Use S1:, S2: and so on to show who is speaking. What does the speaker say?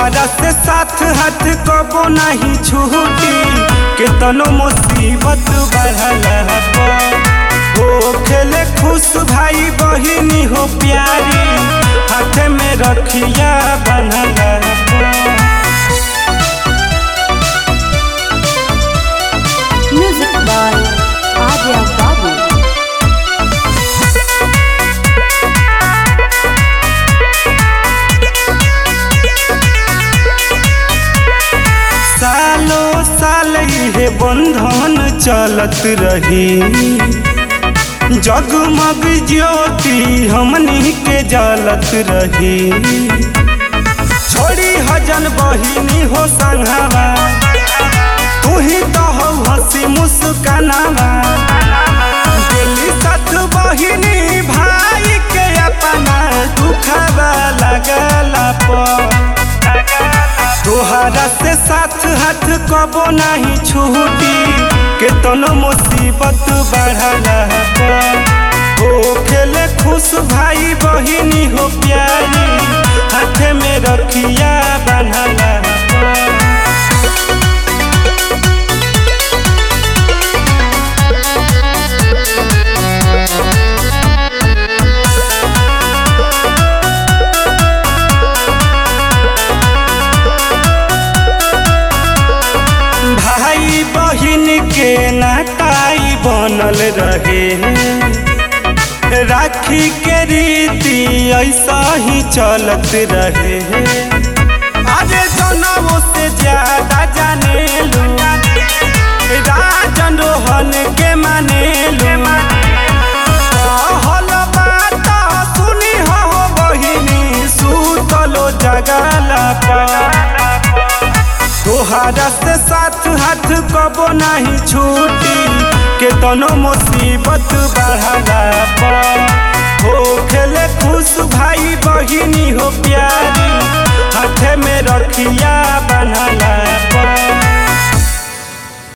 S1: तोहरा से साथ हाथ कबो नहीं छूटी केतनो मुसीबत बढ़ला हो खेले खुश भाई बहिनी हो प्यारी हाथ में रखिया बनला
S2: Music by Adya Babu.
S1: सालो साल ये बंधन चलत रही जगमग ज्योति हमनी के जलत रही छोड़ी हजन बहिनी हो संघवा तू ही तो हो हंसी मुस्कानावा दिल्ली साथ बहिनी भाई के अपना दुखवा लगला पर तोहरा से साथ हाथ कबो नहीं छूटी केतनो मुसीबत बढ़ला हो खेले खुश भाई बहिनी हो प्यारी हाथ में रखिया बनला भाई बहिन के नाताई बनल रहे राखी के रीति ऐसा ही चलत रहे अरे जनों से ज्यादा जाने लू राजन रोहन के माने लू कहल बात सुनी हो बहिनी सुतलो जगला पर तोहरा से साथ हाथ कबो नहीं छूटी केतनो मुसीबत बढ़ला पर हो खेले खुश भाई बहिनी हो